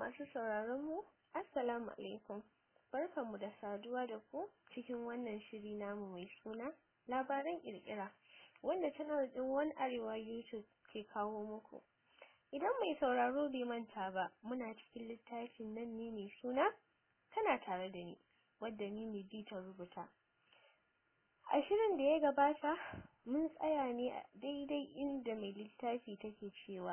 Masu sauraron mu, Assalamu alaikum. Barkanmu da saduwa da ku cikin wannan shiri namu mai suna labaran kirkira wanda channel din One Arewa YouTube ke kawo muku. Idan mai sauraro bai manta ba, muna cikin littafin nan ne mai suna tana tare da ni, wadda ni ne ta rubuta. A shirin da ya gabata, mun tsaya ne a daidai inda mai littafi take cewa.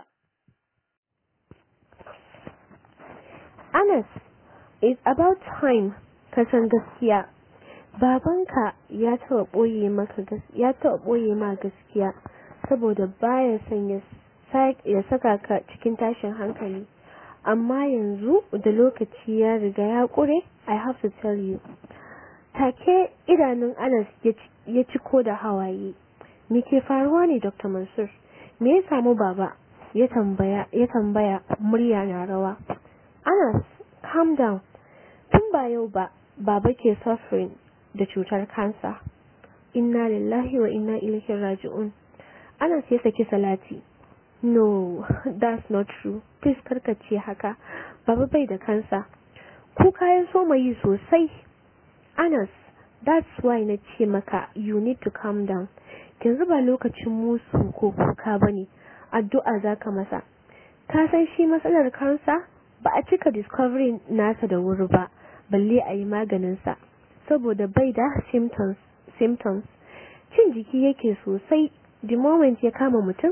Anas, it's about time ka san gaskiya. Babanka ya taɓa ɓoye maka ya taɓa ɓoye ma gaskiya saboda baya son ya ya saka ka cikin tashin hankali. Amma yanzu da lokaci ya riga ya ƙure, I have to tell you. Take idanun Anas ya ciko da hawaye. Me ke faruwa ne Dr. Mansur? Me ya samu baba? Ya tambaya, ya tambaya murya na rawa. Anas, calm down. Tun ba yau ba, baba ke suffering da cutar kansa. Inna lillahi wa inna ilaihi raji'un. Anas ya saki salati. No, that's not true. Please karkace haka. Baba bai da kansa. Kuka ya so yi sosai. Anas, that's why na ce maka you need to calm down. Yanzu ba lokacin musu ko kuka bane. Addu'a zaka masa. Ka san shi matsalar kansa? Ba a cika discovery nasa da wuri ba, balle a yi maganinsa. Saboda bai da symptoms. symptoms. Cin jiki yake sosai, the moment ya kama mutum,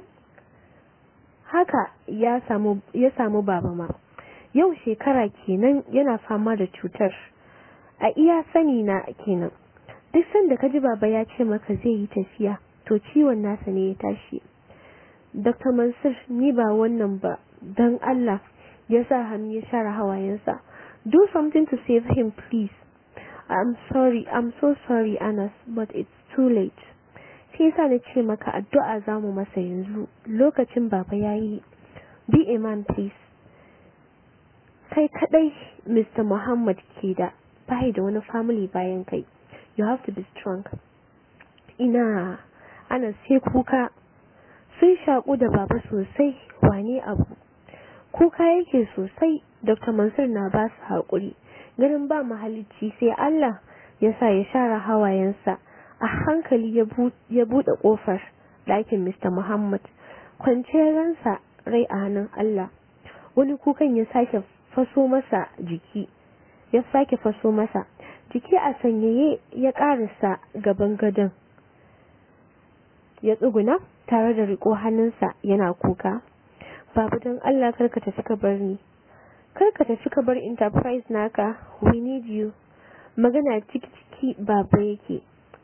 haka ya samu, ya samu baba ma. Yau shekara kenan yana fama da cutar. A iya sani na kenan. Duk sanda ka ji baba ya ce maka zai yi tafiya, to ciwon nasa ne ya tashi. Dr. Mansur ni ba wannan ba, don Allah ya sa hannu ya share hawayensa. Do something to save him please. I'm sorry, I'm so sorry Anas, but it's too late. Sai yasa na ce maka addu'a za mu masa yanzu, lokacin baba ya yi. Be a man please. Kai kadai Mr. Muhammad ke da, bai da wani family bayan kai. You have to be strong. Ina, Anas sai kuka. Sun shaƙu da baba sosai, wane abu. kuka yake sosai dr mansur na ba su haƙuri ganin ba mahalicci sai allah ya sa ya share hawayensa a hankali ya buɗe ƙofar ɗakin mr muhammad kwanciyar ransa rai a hannun allah wani kukan ya sake faso masa jiki ya sake faso masa jiki a sanyaye ya ƙarasa gaban gadon ya tsuguna tare da riƙo hannunsa yana kuka babu don Allah karka tafi ka bar ni karka tafi ka bar enterprise naka we need you magana ciki ciki baba yake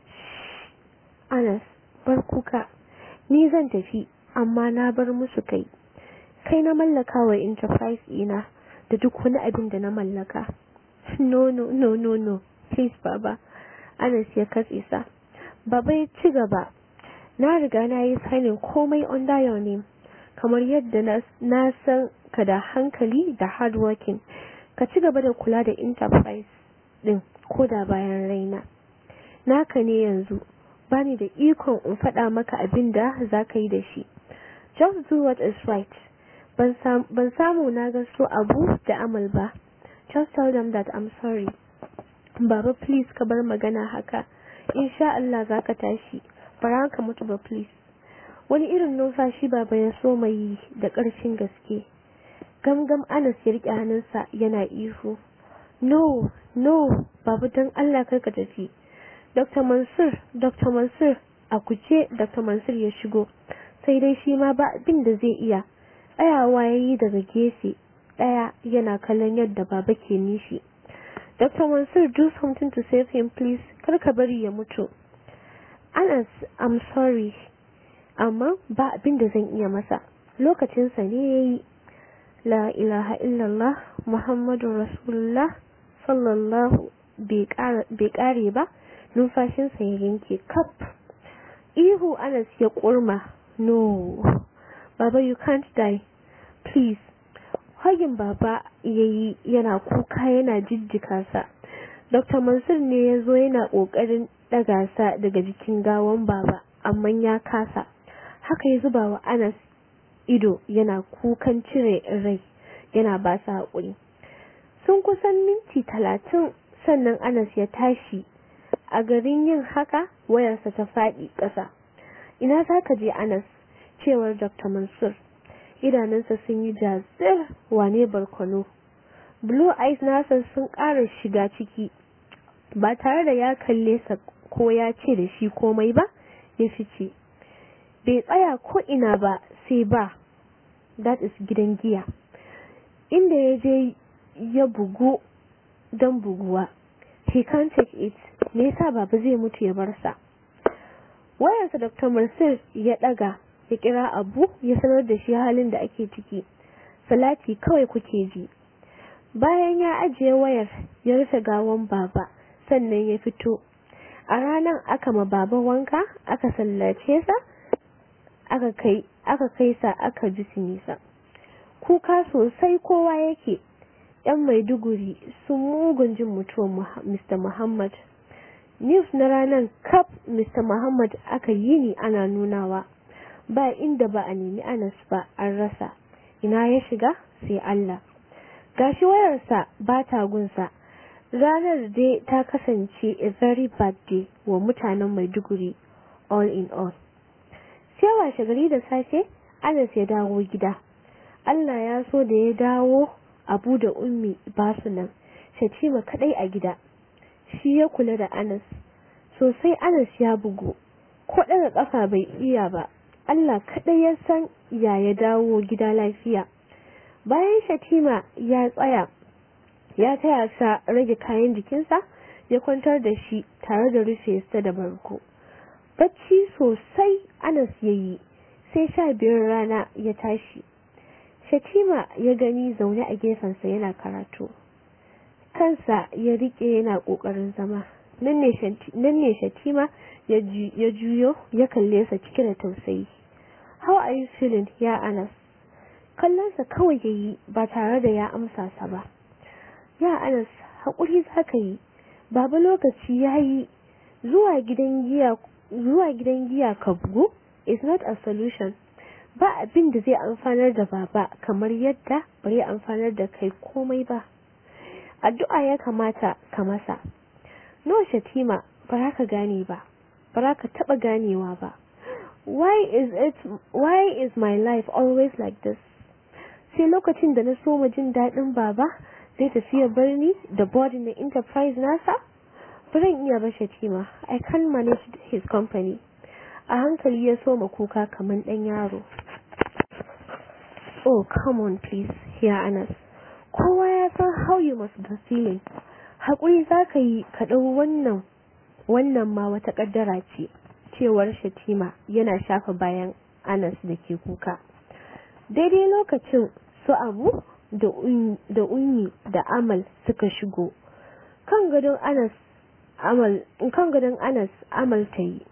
Anas bar kuka ni zan tafi amma na bar musu kai kai na mallaka wa enterprise ina da duk wani abin da na mallaka no no no no no please baba Anas ya katse sa baba ya ci gaba na riga na yi signing komai under your name kamar yadda na san ka da hankali da hard working ka ci gaba da kula da enterprise din ko da bayan raina naka ne yanzu bani da ikon in faɗa maka abin da za ka yi da shi just do what is right ban samu na ga so abu da amal ba just tell them that I'm sorry baba please ka bar magana haka insha Allah za ka tashi bara ka mutu ba please wani irin numfashi baba ya so mai da ƙarfin gaske gamgam anas ya riƙe hannunsa yana ihu no no babu don allah karka tafi dr mansur dr mansur a kuce dr mansur ya shigo sai dai shi ma ba abin da zai iya tsayawa ya yi daga gefe ɗaya yana kallon yadda baba ke nishi dr mansur do something to save him please karka bari ya mutu anas i'm sorry amma ba abin da zan iya masa lokacinsa ne ya yi la ilaha illallah muhammadun rasulullah sallallahu bai kare ba numfashinsa ya yanke kaf ihu anas ya kurma no baba you can't die please hagin baba ya yi yana kuka yana jijjika sa dr mansur ne ya zo yana kokarin daga sa daga jikin gawan baba amma ya kasa haka ya zuba wa Anas ido yana kukan cire rai yana ba su haƙuri sun kusan minti talatin sannan anas ya tashi a garin yin haka wayarsa ta faɗi ƙasa ina za ka je anas cewar dr mansur idanunsa sun yi jazir wane barkono blue eyes nasa sun ƙara shiga ciki ba tare da ya kalle sa ko ya ce da shi komai ba ya fice bai tsaya ko ina ba sai ba that is gidan giya inda ya je ya bugu don buguwa he can't take it me yasa baba zai mutu ya bar sa wayarsa dr mansur ya daga ya kira abu ya sanar da shi halin da ake ciki salati kawai kuke ji bayan ya ajiye wayar ya rufe gawan baba sannan ya fito a ranar aka ma baba wanka aka sallace sa aka kai aka kai sa aka ji nisa kuka sosai kowa yake yan maiduguri sun mugun jin mutuwar mr muhammad news na ranar kaf mr muhammad aka yi ni ana nunawa ba inda ba a nemi anas ba an rasa ina ya shiga sai allah gashi wayarsa ba ta gunsa ranar dai ta kasance a very bad day wa mutanen maiduguri all in all sai washe gari da safe anas ya dawo gida allah ya so da ya dawo abu da ummi ba su nan shatima kadai a gida shi ya kula da anas sosai anas ya bugu ko daga kafa bai iya ba allah kadai ya san ya ya dawo gida lafiya bayan shatima ya tsaya ya taya sa rage kayan jikinsa ya kwantar da shi tare da rufe sa da barko bacci sosai anas ya yi sai sha biyar rana ya tashi shatima ya gani zaune a gefensa yana karatu kansa ya rike yana kokarin zama nan ne shatima ya juyo ya kalle sa cike da tausayi how are you feeling ya anas kallonsa kawai ya yi ba tare da ya amsa sa ba ya anas haƙuri za ka yi baba lokaci ya yi zuwa gidan giya zuwa gidan giya ka bugu is not a solution ba abin da zai amfanar da baba kamar yadda bai amfanar da kai komai ba addu'a ya kamata ka masa no shatima ba za ka gane ba ba za ka taɓa ganewa ba why is it why is my life always like this sai lokacin da na so mu jin daɗin baba zai tafi ya bar ni da body na enterprise nasa Baran iya ba shatima I can manage his company a hankali ya soma kuka kamar ɗan yaro oh come on please here Anas kowa ya san how you must be feeling haƙuri za ka yi ka ɗau wannan wannan ma wata ƙaddara ce cewar shatima yana shafa bayan Anas da ke kuka daidai lokacin su abu da unyi da amal suka shigo kan gadon Anas amal kan gadon Anas amal ta yi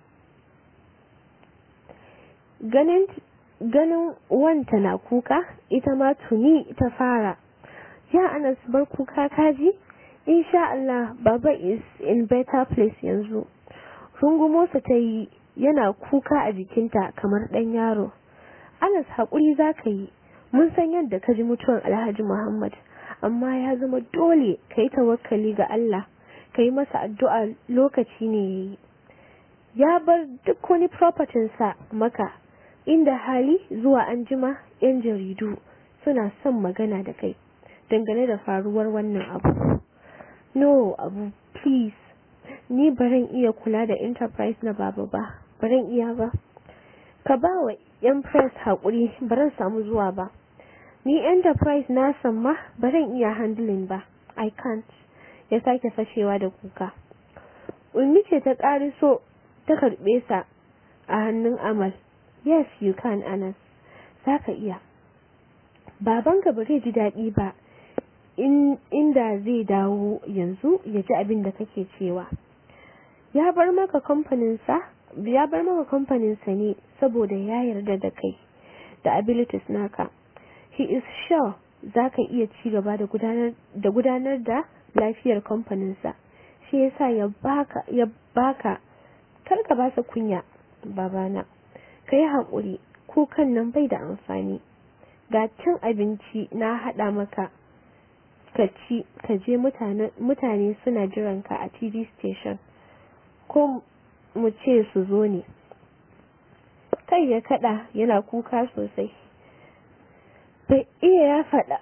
ganin ganin wanta na kuka ita ma tuni ta fara ya Anas bar kuka kaji insha Allah baba is in better place yanzu rungumosa ta yi yana kuka a jikinta kamar ɗan yaro Anas haƙuri za ka yi mun san yadda ka ji mutuwar Alhaji Muhammad amma ya zama dole ka yi tawakkali ga Allah ka yi masa addu'a lokaci ne ya yi ya bar duk wani propertinsa maka inda hali zuwa anjima 'yan jaridu suna son magana da kai dangane da faruwar wannan abu no abu please ni baran iya kula da enterprise na baba ba baran iya ba ka ba wa yan press haƙuri baran samu zuwa ba ni enterprise na san ma baran iya handling ba i can't ya sake fashewa da kuka ulmi ce ta ƙariso ta karɓe sa a hannun amal yes you can anas za ka iya babanka ba zai ji daɗi ba inda zai dawo yanzu ya ji abin da kake cewa ya bar maka kamfaninsa ya bar maka kamfaninsa ne saboda ya yarda da kai da abilities naka he is sure za ka iya ci gaba da gudanar da lafiyar kamfaninsa shi yasa ya baka ya baka karka ba sa kunya babana ka yi haƙuri kukan nan bai da amfani ga cin abinci na haɗa maka ka ci ka je mutane suna jiran ka a tv station ko mu ce su zo ne kai ya kada yana kuka sosai bai iya ya fada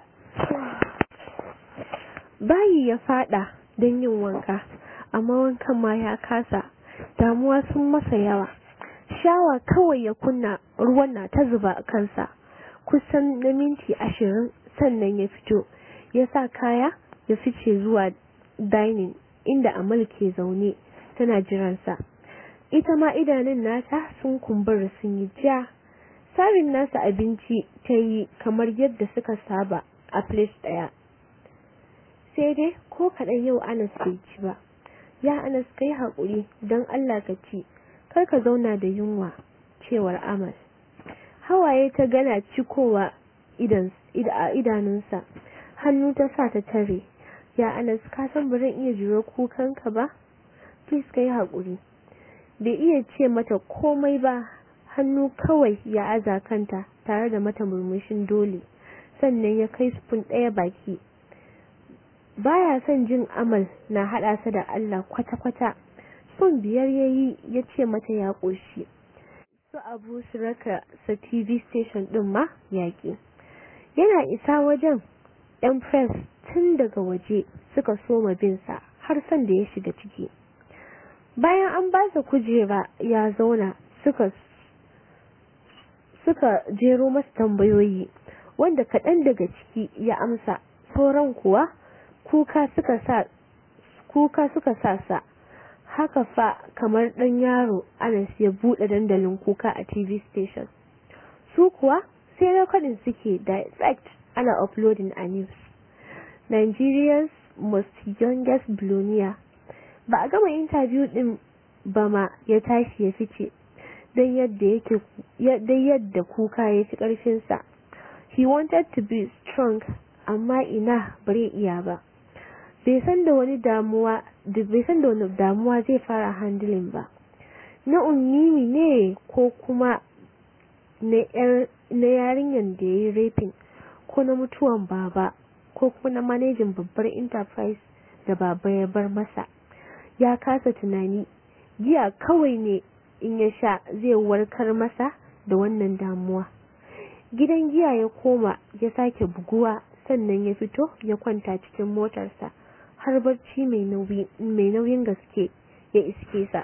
bayi ya fada don yin wanka amma wankan ma ya kasa damuwa sun masa yawa shawa kawai ya kunna ruwan na ta zuba a kansa kusan na minti ashirin sannan ya fito ya sa kaya ya fice zuwa dining inda amal ke zaune tana jiransa ita ma idanun nata sun kumbura sun yi ja sarin nasa abinci ta yi kamar yadda suka saba a place ɗaya sai dai ko kaɗan yau anas bai ci ba ya anas kai haƙuri don allah ka ci kar ka zauna da yunwa cewar amal hawaye ta gana cikowa a idanunsa hannu ta sa ta tare ya anas ka san ba zan iya jure kukanka ba please kai haƙuri bai iya ce mata komai ba hannu kawai ya aza kanta tare da mata murmushin dole sannan ya kai spoon ɗaya baki baya son jin amal na haɗa sa da Allah kwata-kwata spoon biyar ya yi ya ce mata ya ƙoshi su abu su raka sa tv station ɗin ma yaƙi yana isa wajen yan press tun daga waje suka soma binsa har son da ya shiga ciki bayan an ba sa kujera ya zauna suka suka jero masa tambayoyi wanda kaɗan daga ciki ya amsa sauran kuwa kuka suka sa kuka suka sa sa haka fa kamar ɗan yaro Anas ya buɗe dandalin kuka a TV station su kuwa sai recording suke direct ana uploading a news Nigeria's most youngest billionaire ba a gama interview din ba ma ya tashi ya fice don yadda yake yadda kuka ya fi ƙarfinsa he wanted to be strong amma ina bare iya ba bai san da wani damuwa bai san da wani damuwa zai fara handling ba na unnimi ne ko kuma na yarinyar da ya yi raping ko na mutuwan baba ko kuma na manajin babbar enterprise da baba ya bar masa ya kasa tunani giya kawai ne in ya sha zai warkar masa da wannan damuwa gidan giya ya koma ya sake buguwa sannan ya fito ya kwanta cikin motarsa har barci mai nauyin gaske ya iske sa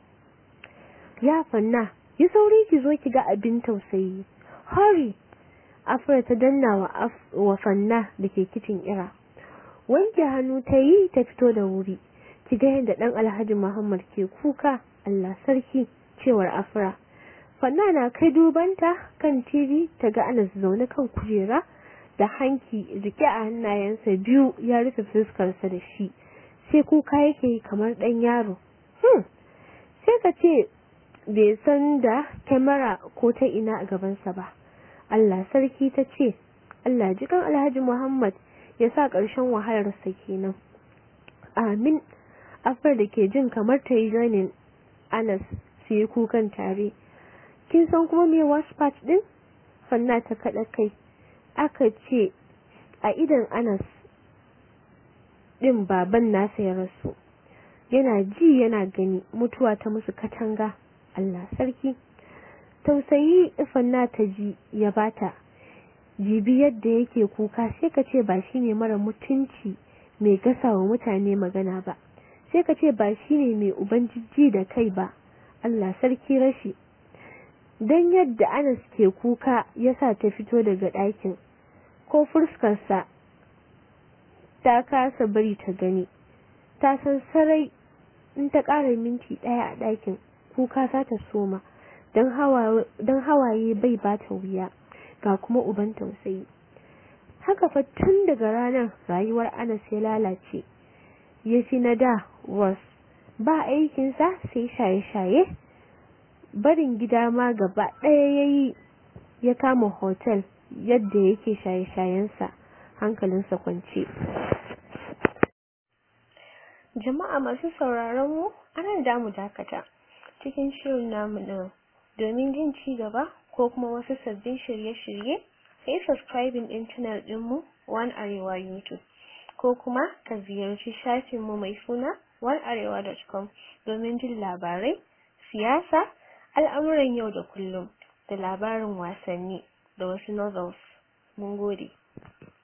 ya fanna yi sauri ki zo ki ga abin tausayi hurry afra ta danna wa fanna da ke kicin ira wanke hannu ta yi ta fito da wuri ki ga yadda dan alhaji muhammad ke kuka allah sarki cewar afra fanna na kai dubanta kan tv ta ga anas zaune kan kujera da hanki rike a hannayensa biyu ya rufe fuskarsa da shi sai kuka yake kamar dan yaro hmm. sai ka ce bai san da kyamara ko ta ina a gabansa ba Allah sarki ta ce Allah jikan Alhaji Muhammad ya sa ƙarshen wahalarsa kenan amin afar da ke jin kamar ta yi joinin Anas su yi kukan tare kin san kuma me wash part din fanna ta kaɗa kai aka ce a idan Anas din baban nasa ya rasu yana ji yana gani mutuwa ta musu katanga Allah sarki tausayi fanna ta ji ya bata jibi yadda yake kuka sai ka ce ba shine mara mutunci mai gasa wa mutane magana ba sai ka ce ba shine mai uban jijji da kai ba Allah sarki rashi dan yadda Anas ke kuka yasa ta fito daga ɗakin ko fuskarsa ta kasa bari ta gani ta san sarai in ta ƙara minti ɗaya a ɗakin kuka za ta soma don hawaye bai ba ta wuya ga kuma uban tausayi haka fa tun daga ranar rayuwar anas ya lalace ya fi na da was ba aikinsa sai shaye-shaye barin gida ma gaba ɗaya ya yi ya kama hotel yadda yake shaye-shayensa hankalinsa kwance jama'a masu sauraron mu anan damu dakata cikin shirin namu ɗin domin jin ci gaba ko kuma wasu sabbin shirye-shirye sai subscribing ɗin channel ɗinmu One Arewa YouTube. ko kuma ka ziyarci shafinmu mai suna onearewa.com domin jin labarai, siyasa, al'amuran yau da kullum da labarin wasanni da wasu novels. Mun gode.